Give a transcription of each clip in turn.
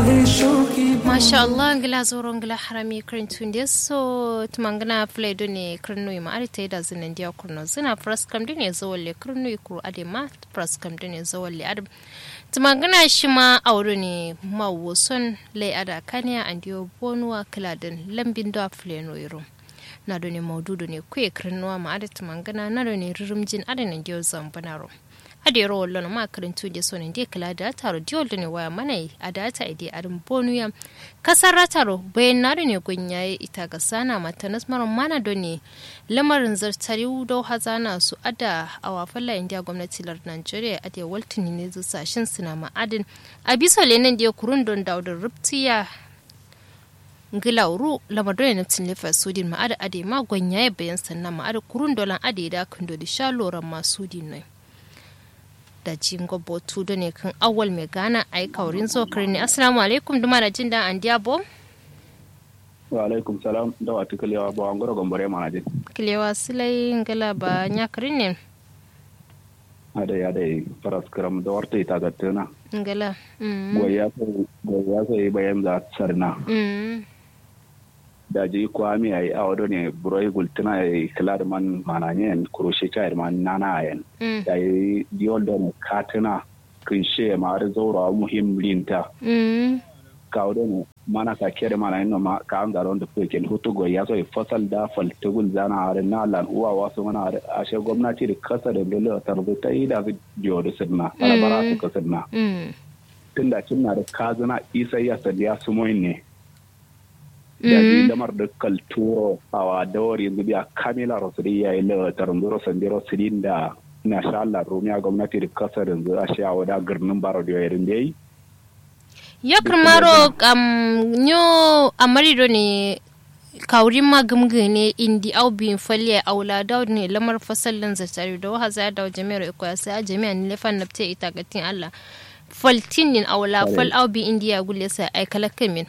masha Allah ngila zoro ngila harami kirin tunde so tumangana play do ne kirnu ma ari ta da zinan dia kurno zina pras kam dine zawalle kirnu kuru ade ma pras kam dine zawalle ade tumangana shi ma auro ne mawoson lai ada kanya andio bonwa kladen lambin do play no yiro na do ne maududu ne kuye kirnuwa ma ade tumangana na do ne rirumjin ade ne dio zambanaro ade ro wallo ma karantu de sonin de kala da taro diol ne waya mana a data ide arin bonuya kasar rataro bayan na ne gunyaye ita ga sana mata nasmaron mana do ne lamarin zartari do hazana su ada a wafalla india gwamnati lar nigeria ade waltini ne zu sashin suna ma'adin a bisa lenin da kurun don daudin ruptiya ngilauru lamado ne tin lefa sudin ma'ada ade ma gunyaye bayan sannan ma'ada kurun dolan ade da kundo da sha loran masudin ne da jingo botu da ne kan awal mai gana a yi kaurin zokar ne assalamu alaikum duma da jin da an diabo wa alaikum salam da wata kilewa ba an gura gombare mana jin kilewa silai ngala ba nyakarin ne ada ya dai faras karam da warta ita ga tana ngala goya sai goya sai bayan za sarna da ji kwami ai a wado ne buroi gultuna ai kilar man mananye kuroshe ta man nana ayen da yi diol da ne katina kinshe ma har zaura muhim linta ka wado ne mana ka kere mana ino ma ka an garon da kuke hutu go ya so fasal da fal tugul zana har na lan uwa wasu mana har ashe gwamnati da kasa da dole ta rubuta yi da jiyo da sirna bara su ka sirna tunda cinna da kazuna isa ya sadiya sumoyin ne da di lamar da kalturo a wa dawar yanzu biya kamila rosiri ya yi lawatar zuro sandiro sirin da na sha Allah rumiya gwamnati da kasar yanzu a sha wada girnin baro da yayin da yi yo kirmaro kam nyo amarido ne kaurin magamga ne indi au bin falle aula da ne lamar fasallin zatari da wahaza da jami'ar ikoya sai a jami'ar ne lefan nafte ita gatin Allah faltinin aula fal au bi indiya gulle sai ai kalakamin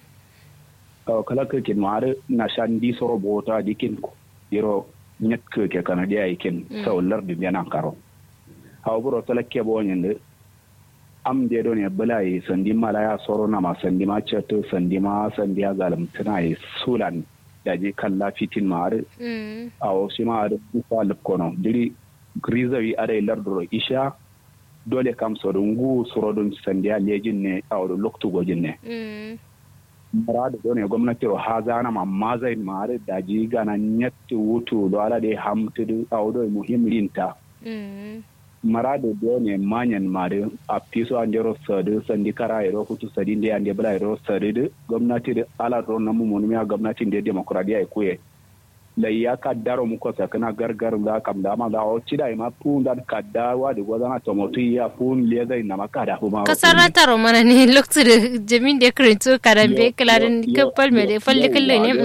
kala ke kin mare na shan di soro bota dikin ko yiro nyet ke ke kana dia ikin so lar di yana karo haw buro tala ke bo nyende am de do ne bala yi sandi mala ya soro na ma sandi ma cheto sandi ma sandi ya galam tana yi sulan da je kalla fitin mare aw shi ma da ku lip kono diri grizawi are lardoro isha dole kam so dungu soro dun sandi ya lejin ne aw loktu gojin ne muradu do ne gwamnati ro hazana ma mazai mare da ji gana nyatti wutu do ala de hamtudu awdo muhim linta marado do ne manyan mare a piso ande ro sadu sandi kara ro hutu sadi nde ande bala ro sadu gwamnati de ala ro namu monumi a gwamnati de demokradiya e kuye la ya ka daro mu ko sakana gargar ga kam da ma da o cida ma pun dan ka da wa de godan to motu ya pun le zai na maka da kuma kasara taro mana ne loktu da jamin da krinto karambe klarin kappal me de falle kalle ne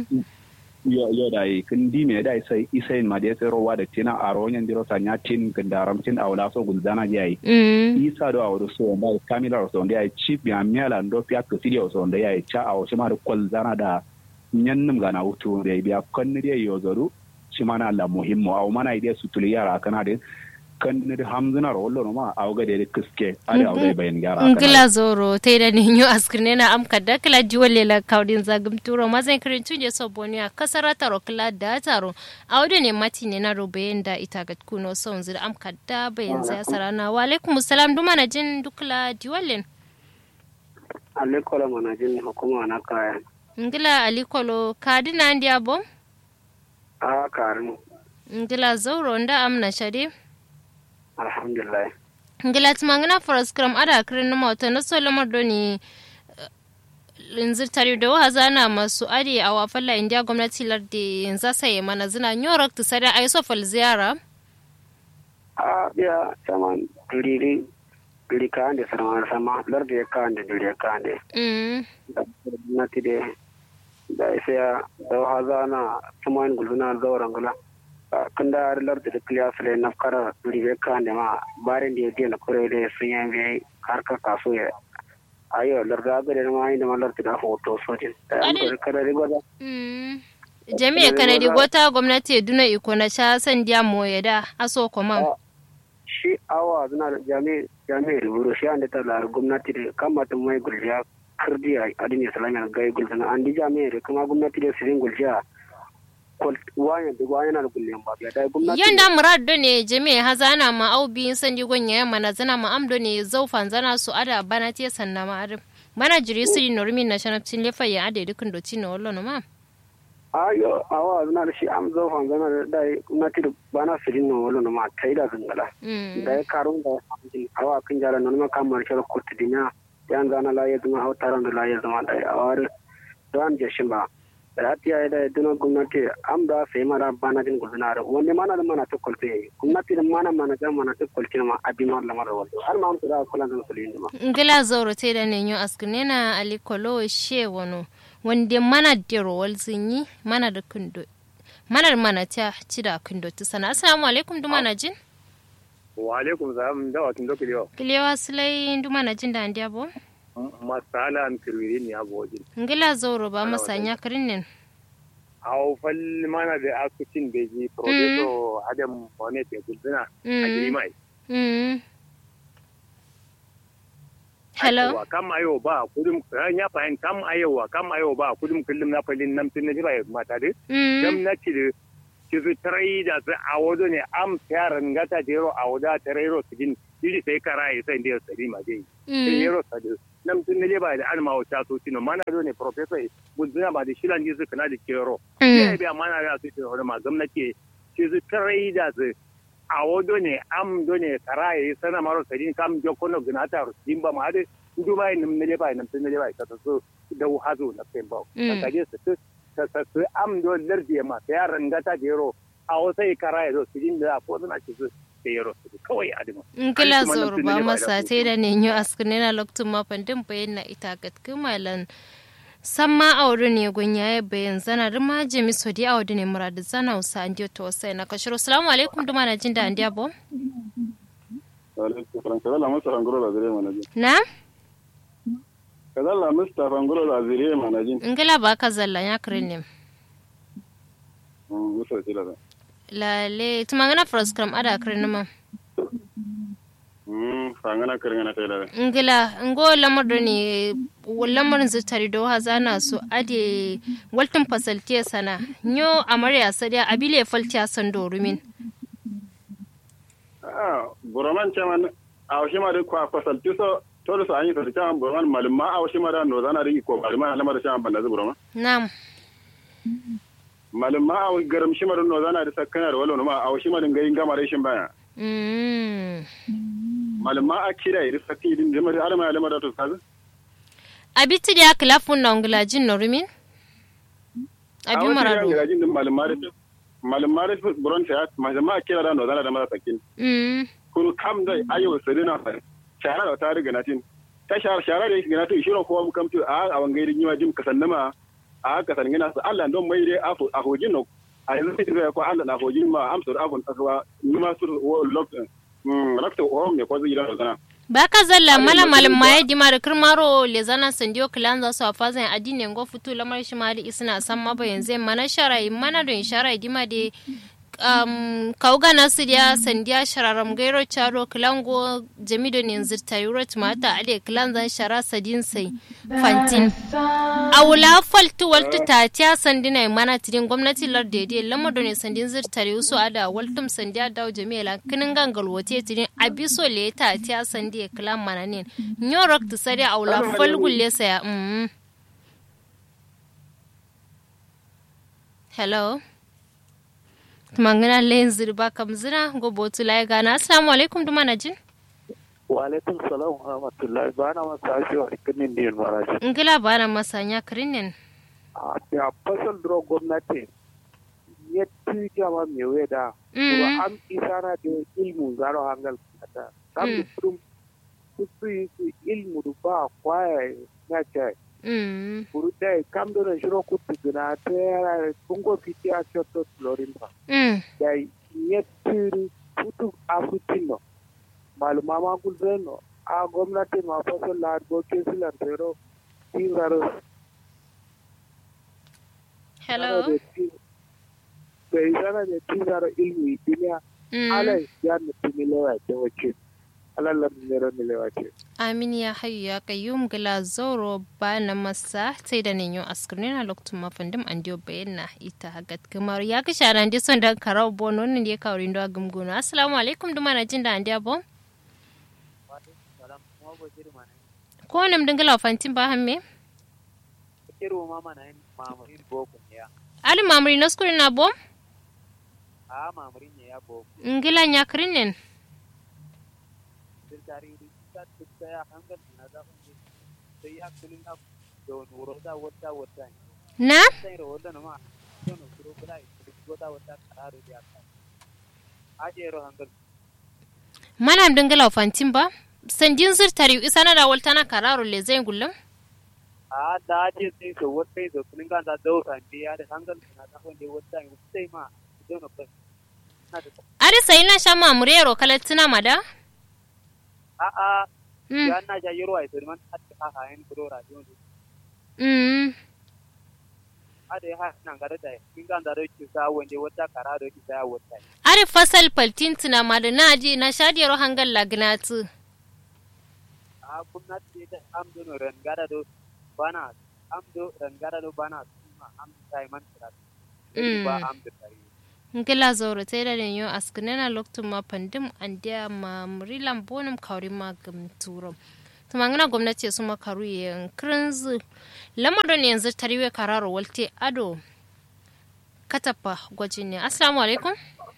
yo yo dai kin di me dai sai isai ma de sai rowa da tina a ronyan diro sanya tin kin daram tin awla so gulzana jai isa do awdo so ba kamila so ndai chip ya miala ndo pia ko sidio so ndai cha awo shi ma da kwalzana da ñannum gana wutu de biya kanni de yozoru simana la muhimmo aw mana ide sutuli yara kana de kanni de hamzuna ro wollo ma aw ga de kiske ade aw de bayan yara ngila zoro te da ni nyo askrine na am kadda kala jiwole la kaudin zagum turo mazan kirin tuje so bonia kasara taro kala da taro aw de ne mati ne na ro bayan da ita ga kuno son zira am kadda bayan za sarana wa alaikum salam duma na jin dukla jiwole alaikum mana jin hukuma na kaya ngila alikolo kadina ndi abo a karin ngila zauro nda amna shade alhamdulillah ngila tumangina foras kram ada kirin na mawata na so lamar doni linzir tare da wa zana masu ade a wafalla indiya gwamnati lardi yanzu saye mana zina nyorak tu sada ay so fal ziyara a biya saman duriri duri kande sama sama lardi ya kande duri ya kande mm gwamnati de da isa da wa zana suman guluna zauren gula kanda har lardi da kliya sule na kara duri ya kande ma barin da ya dena kure da sun yi bai harkar kaso ya ayo larda ga da ma inda malar da hoto sojin da an kare kada rigo da jami'a kanadi gota gwamnati duna iko na sha san dia moye da aso kuma shi awa zuna da jami'a jami'a ruburu shi an da ta lar gwamnati da kamata mai gurja kirdi a adin islamiyya gai gulzana an dija mai da kuma gwamnati da sirin guljiya wanya da wanya na gullen ba ya dai gwamnati yanda murad do ne jami'a hazana ma au biyin sandi gonya ya mana zana ma amdo ne zaufan zana su ada bana te sanna ma adam mana jiri siri normi na shanapcin lefa ya ade dukun doci na wallo ma ayo awa zana da shi am zaufan zana da dai gwamnati da bana sirin na wallo ma tai da gangala da ya karun da awa kan jara nan ma kamar shi ko tidinya yan zana la ya zama hautaran da la ya zama da awar dan jashin ba da hatiya da duna gwamnati am da sai mara bana din gudana da wanda mana da mana ta kulfe gwamnati da mana mana ga mana ta kulfe ma abin ma lamar wato har ma amsa da kula da musulmi ma ngila zoro te da nenyo askune na alikolo she wono wanda mana da rowal zinyi mana da kundo mana da mana ta ci da kundo ta sana assalamu alaikum duma na jin wa alaikum salam da watun doki yo kilewa sulai duma na jin da andiya bo masala an kirwiri ne abu wajen. ngila zoro ba masanya kirinin Awo fal mana da asusin da ji professor Adam Mohamed ya gudana a Girimai. Hello. Kam ayo ba kudum ya fahim kam ayo kam ayo ba kudum kullum na falin nan tun na jira ya mata de. Dam na ci da ci su tarai da su a wado ne am yaran gata jero a wada tarairo su gin iri sai kara ya sai da sari ma dai. Sai yero sadi. nam tun ne ba da alma wata so tino mana do ne professor guduna ba da shilan jisu kana da kero ya bi amana da su tino ma gwamnati ci su tarai da su a wodo ne am do ne karaye sana maro sadin kam jokono gnata din ba ma de duba ne ne ba ne tun ne ba ta so da hazo na kai ba ka je su ta ta su am do lardi ma ta yaran gata jero a wasai karaye do sidin da ko suna ci su yaro kawai adima. In kila zoro ba masa te da ne yi askune na lokacin mafan din bayan na ita gatkin malan san ma aure ne gunya ya bayan zana rima jemi so di aure ne muradu zana usa an diyo to sai na kashiro salamu alaikum duma na jin da an diya bo. Na? Kazalla Mustapha Ngolo da Azire Manajin. Ngila ba ka zalla ya kirin ne. Musa Tilada. lale tumangana froskram ada krenuma mm fangana kirngana tela ngila ngo lamar do ne lamarin zutari do hazana so ade waltin fasaltiya sana nyo amarya sadiya abile faltiya san do rumin ah buraman chaman awshima de kwa fasalti so to so anyi to chaman buraman malma awshima da no zana ri ko malma lamar chaman banda buraman na'am malum ma aw garam shimarin no zana da sakkana da wala ma aw shimarin gayin gama rashin baya malum ma akira iri sakki din da mari alama alama da to kaza abiti da klafun na ngula jin no rumin abi marado aw jin din malum ma da malum ma da buron ta malum ma akira da no zana da mara sakkin kun kam da ayo sadina shara da ta riga natin ta shara shara da yake natin shiro ko mu kamtu a a wangairin yiwa jim kasannama a haka san gina su Allah don mai dai a hojin no a yanzu sai da ko Allah na hojin ma amsar afon akwa ni ma su lock rakta o me ko zai da sana ba ka zalla mala malam ma yadi ma da kirmaro le zana sandiyo kilan za su afa zan adine ngo futu lamar shi ma da isna san ma ba yanzu mana sharai mana don sharai dima de um, kauga nasu dia sandiya shararam gairo charo kilango jamido ne zirta yuro tumata ade kilan zan shara sadin sai fantin awula faltu waltu tatiya sandina mana tidin gwamnati lar dede lamado ne sandin zirta yusu ada waltum sandiya dawo jami'a kinin gangal wote tidin abiso le tatiya sandiya kilan mana ne nyorok tsari awula falgulle saya mm. hello mangana len zirba kam zina go botu lai gana assalamu alaikum duma na jin wa alaikum salam wa rahmatullahi bana masa ashi wa kinin din maraji ngila bana masanya krinin a ta fasal dro gwamnati yetti jama me weda ko am isana de ilmu zaro hangal kata kam dum kusu ilmu du ba kwaya na chai Burudai kam do na shiro kutu gina ta kungo fiti a shoto florin ba. Da yettiri putu afutin no. Maluma ma gulben no. A gwamnati ma faso largo kesilan tero. Tingaro. Hello. Da izana da tingaro ilmi duniya. Ala ya na tumilewa ta wace. alallar nero ne lewace amin ya hayu ya kayyum gila zoro ba na masa sai da ninyo askurina lokacin mafandim an diyo bayyana ita hagat kamar ya ka shara ndi son da karau bono ne ya kawo rindo gumguno assalamu alaikum duma na jin da an diya bon ko nam dingala fantin ba hamme kiro mama na yin mamuri boko ne ya ali mamuri na skuri na bom a mamuri ne ya boko ngila nya krinen sirkari ta tukka ya hangal na da kun sai ya kulin ab do nuro da wata wata na sai ro wala ma to no kuro kula ko da wata kararo ya ka aje ro hangal manam dingala fantin ba sandin zirtari isa na da waltana kararo le zai gullum a da je sai so wata so kulin ga da do san biya da hangal na da kun wata sai ma do no kai na da ari sai na sha mamuri ro kalatina mada a a mm ya na ja yoro ai sai man hatta ha ha en kuro radio ne mm ade ha nan ga da kin ga da ro ki sa wanda wata kararo ki sa wata ari fasal paltintina mada na je na shadiyar hangal lagnatu a gwamnati da amdo no rangara do bana amdo rangara do bana kuma am sai man tara Mm. ba amdo tare ngila zoro te da yo askinena loktu ma pandim andia ma mrilam bonum kauri ma gam turo tumangana gwamnati su ma karu yen krinzu lamarin yanzu tariwe kararo walte ado katapa gwajin ne assalamu alaikum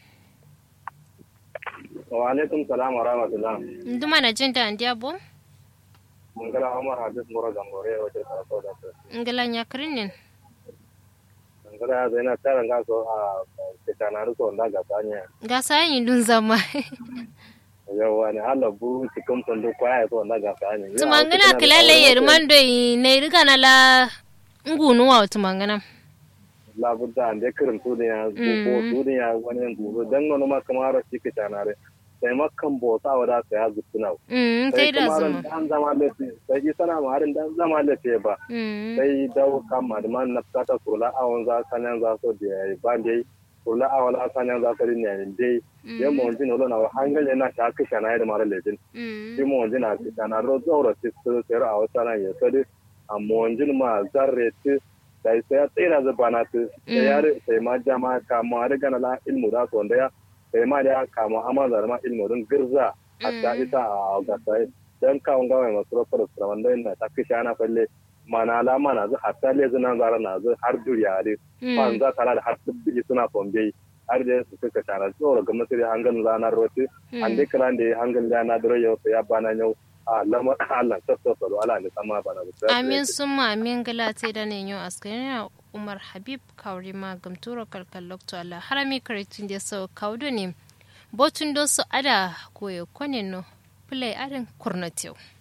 wa alaikum salam wa rahmatullah nduma na jin da andia bo mun gara umar hadis mura gambore wace karatu da su ngila nya krinin mun gara zaina taran ga so a kitanaru so da ga tanya ga sayin dun zama yawa ne Allah bu cikin fundu kwaya so da ga tanya tumangana kilale yerman do ne riga na la ngunu wa tumangana labudda ande kirin tudin Mm. ko tudin ya wani guru dan nono ma kamar shi kitanare sai makkan bota wada sai ya zutuna mm tai da zama dan zama lafi sai yi sana ma harin dan zama lafi ba mm sai dawo kama da man nafsata kurla awon za sanan za so da ba dai kurla awon za sanan za so ne dai yan mo jin lo na hangale na ta kisha na da mara lejin mm shi mo jin na kisha na ro zoro ti so sai ra awon sana ya sadi amma jin ma zarre ti sai sai ya tsira da bana ti sai ya sai ma jama kama riga na la ilmu da so da ya sai ma da kama amma da ma ilmu din girza hatta ita a ga sai dan kawun gawai masu rofar da wanda yana ta kisha na falle mana alama na zu hatta le zuna zara na zu har duriya ne ban za ta da har dubbi suna pombe har da su suka tara tsoro ga masiri hangan ranar roti an dai kran da hangan da na dore yau ya bana yau a lama Allah ta so so ala ne sama bana da amin summa amin gala te da ne yau askari umar habib kawri ma gamturo kalkal lokto ala harami karitin da so kawdo ne botun do so ada koyo kone no play adan kurnatew